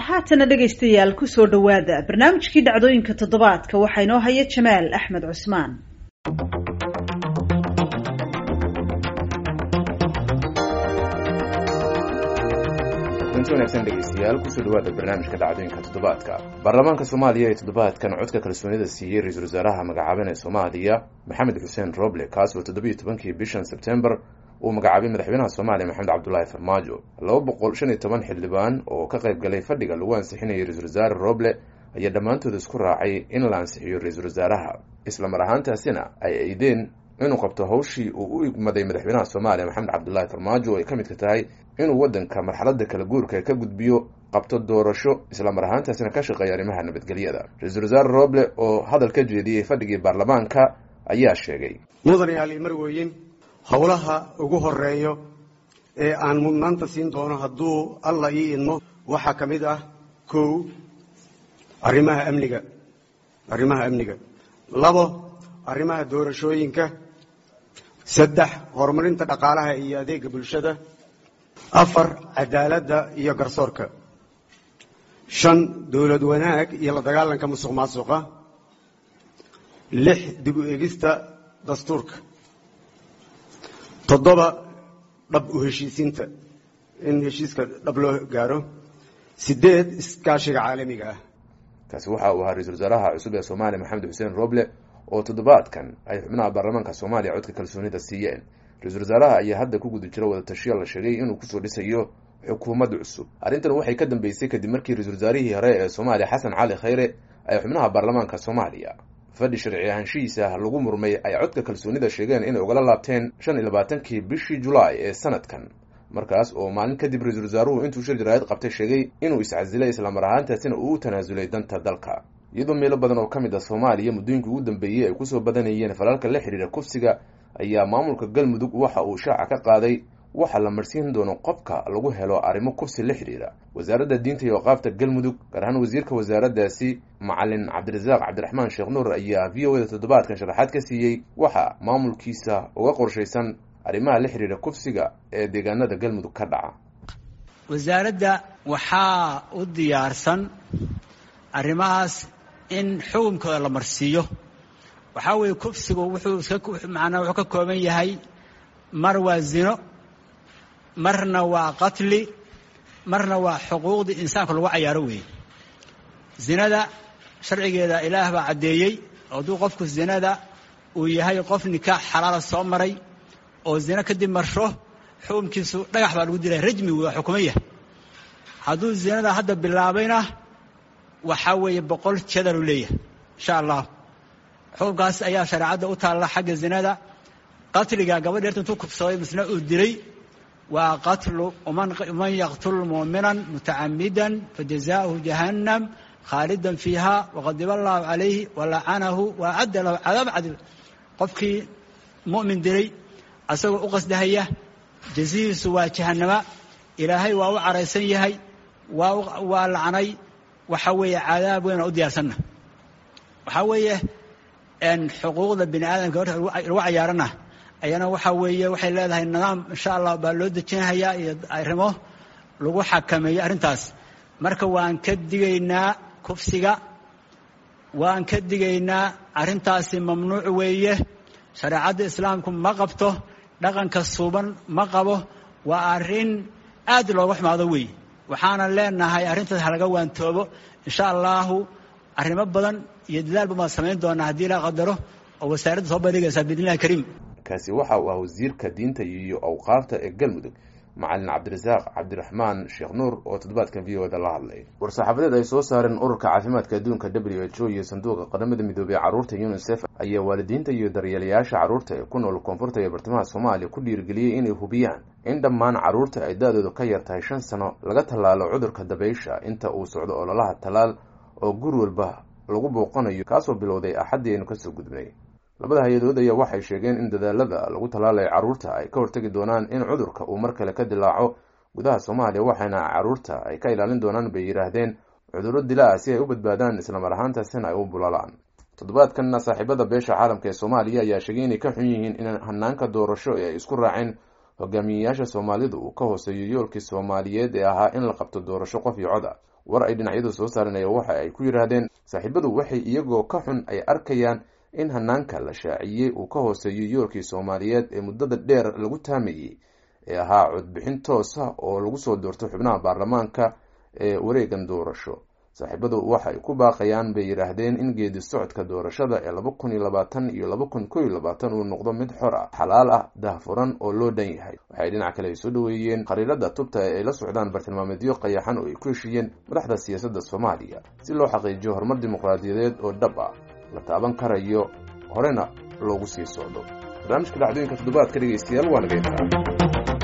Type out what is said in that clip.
haatana dhegaystayaal kusoo dhowaada barnaamijkii dhacdooyinka toddobaadka waxaa inoo haya jamaal axmed cusmaan inti wanaagsan dhegeystayaal kusoo dhawaada barnaamijka dhacdooyinka toddobaadka baarlamaanka soomaaliya ee toddobaadkan codka kalsoonida siiyey ra-iisul wasaaraha magacaaban ee soomaaliya maxamed xuseen roble kaas oo toddobiyo tobankii bishan sebtembar uu magacaabay madaxweynaha soomaaliya maxamed cabdulaahi farmaajo laba boqol shan iyo toban xildhibaan oo ka qayb galay fadhiga lagu ansixinayay ra-iisul wasaare roble ayaa dhammaantood isku raacay in la ansixiyo ra-iisul wasaaraha isla mar ahaantaasina ay eydeen inuu qabto hawshii uu u igmaday madaxweynaha soomaaliya maxamed cabdulaahi farmaajo oo ay ka midka tahay inuu waddanka marxaladda kala guurka ka gudbiyo qabto doorasho isla mar ahaantaasina ka shaqeeya arrimaha nabadgelyada ra-iisul wasaare roble oo hadal ka jeediyey fadhigii baarlamaanka ayaa sheegay mudanayaal marweyin howlaha ugu horeeyo ee aan mudnaanta siin doono hadduu alla ii idmo waxaa ka mid ah kow arrimaha amniga arrimaha amniga labo arrimaha doorashooyinka saddex horumarinta dhaqaalaha iyo adeega bulshada afar cadaaladda iyo garsoorka shan dowlad wanaag iyo la dagaalanka musuq maasuqa lix dib u egista dastuurka toddoba dhab u heshiisiinta in heshiiska dhab loo gaaro sideed iskaashiga caalamiga ah kaasi waxa uu ahaa ra-isul wasaaraha cusub ee soomaaliya maxamed xuseen roble oo toddobaadkan ay xubnaha baarlamaanka soomaaliya codka kalsoonida siiyeen ra-iisul wasaaraha ayaa hadda ku guda jiro wada tashiya la sheegay inuu kusoo dhisayo xukuumad cusub arrintan waxay ka dambeysay kadib markii ra-isul wasaarihii hore ee soomaaliya xasan cali khayre ay xubnaha baarlamaanka soomaaliya fadhi sharci ahaanshihiisa lagu murmay ay codka kalsoonida sheegeen inay ugala laabteen shan iyo labaatankii bishii julaay ee sanadkan markaas oo maalin kadib ra-iisul wasaaruhu intuu shir jaraayad qabtay sheegay inuu iscasilay islamar ahaantaasina uu u tanaasulay danta dalka iyadoo meelo badan oo ka mid ah soomaaliya muddooyinkii ugu dambeeyey ay kusoo badanayeen falalka la xidhiira kufsiga ayaa maamulka galmudug waxa uu shaaca ka qaaday waxa la marsiin doono qofka lagu helo arrimo kufsi la xidhiira wasaaradda diinta iyo waqaafta galmudug gaar ahaan wasiirka wasaaraddaasi macalin cabdirasaaq cabdiraxmaan sheekh nuur ayaa v o da toddobaadkan sharaxaad ka siiyey waxa maamulkiisa uga qorshaysan arrimaha la xidhiira kufsiga ee deegaanada galmudug ka dhaca wasaaradda waxaa u diyaarsan arrimahaas in xukunkooda la marsiiyo waxaa weeye kufsigu wuxuu manaa wuxuu ka kooban yahay mar waa zino marna waa qatli marna waa xuquuqdii insaanka lagu cayaaro weeye zinada sharcigeeda ilaah baa caddeeyey hadduu qofku zinada uu yahay qof nikaax xalaala soo maray oo zino kadib marsho xukunkiisu dhagax baa lagu dilaya rajmi waa xukuman yahay hadduu zinada hadda bilaabayna waxaa weeye boqol jadalu leeyahay insha allah xukunkaas ayaa shareecadda u taalla xagga zinada qatliga gabadh erta intuu kubsaday misna uu dilay waa qatlu man yaqtul muuminan mutacamidan fajazaؤuhu jahannam khaalidan fiiha waqadiba allahu calayhi walacanahu waacadda lahu cadaab cadib qofkii mu'min dilay asagoo u qasdahaya jazihiisu waa jahannama ilaahay waa u caraysan yahay waa waa lacnay waxa weeye cadaab weyn oo u diyaarsanna waxaa weeye xuquuqda bini aadamka horta lagu cayaarana ayana waxaa weeye waxay leedahay nidaam insha allah baa loo dejinhayaa iyo arrimo lagu xakameeyo arrintaas marka waan ka digaynaa kufsiga waan ka digaynaa arrintaasi mamnuuc weeye shareecadda islaamku ma qabto dhaqanka suuban ma qabo waa arrin aad looga xumaado weeye waxaana leenahay arrintaas halaga waantoobo insha allahu arrimo badan iyo dadaal badan baan samayn doonaa haddii la qadaro oo wasaaradda soo bandhigaysaa biidnillahi kariim kaasi waxa uu ah wasiirka diinta iyo awqaafta ee galmudug macalin cabdirasaaq cabdiraxmaan sheekh nuur oo toddobaadkan v o da la hadlay war-saxaafadeed ay soo saareen ururka caafimaadka adduunka w h o iyo sanduuqa qaramada midoobey ee carruurta unisef ayaa waalidiinta iyo daryeelayaasha carruurta ee ku nool koonfurta iyo bartamaha soomaaliya ku dhiirigeliyey inay hubiyaan in dhammaan carruurta ay da-doodu ka yar tahay shan sano laga tallaalo cudurka dabaysha inta uu socdo ololaha tallaal oo guri walba lagu booqanayo kaasoo bilowday axaddii aynu kasoo gudbnay labada hay-adood ayaa waxay sheegeen in dadaalada lagu tallaalayo carruurta ay ka hortegi doonaan in cudurka uu mar kale ka dilaaco gudaha soomaaliya waxaana carruurta ay ka ilaalin doonaan bay yidhaahdeen cudurro dilaa si ay u badbaadaan islamar ahaantaasina ay u bulalaan toddobaadkanna saaxiibada beesha caalamka ee soomaaliya ayaa sheegay inay ka xun yihiin in hanaanka doorasho ee ay isku raaceen hogaamiyeyaasha soomaalidu uu ka hooseeyo yoolkii soomaaliyeed ee ahaa in la qabto doorasho qof iyo cod ah war ay dhinacyadu soo saaranaya waxa ay ku yidhaahdeen saaxiibadu waxay iyagoo ka xun ay arkayaan in hanaanka la shaaciyey uu ka hooseeyo yoolkii soomaaliyeed ee muddada dheer lagu taamayey ee ahaa codbixin toosa oo lagu soo doorto xubnaha baarlamaanka ee wareegan doorasho saaxiibadu waxay ku baaqayaan bay yidhaahdeen in geedi socodka doorashada ee laba kun iyo labaatan iyo laba kun ko iyo labaatan uu noqdo mid xor ah xalaal ah dahfuran oo loo dhan yahay waxay dhinac kale ay soo dhaweeyeen khariirada tubta ee ay la socdaan bartilmaameedyo qayaxan oo ay ku heshiiyeen madaxda siyaasadda soomaaliya si loo xaqiijiyo horumar dimuqraadiyadeed oo dhab ah la taaban karayo horena loogu sii socdo barnaamijka dhacdooyinka toddobaadka dhegeystayaal waa naga intaa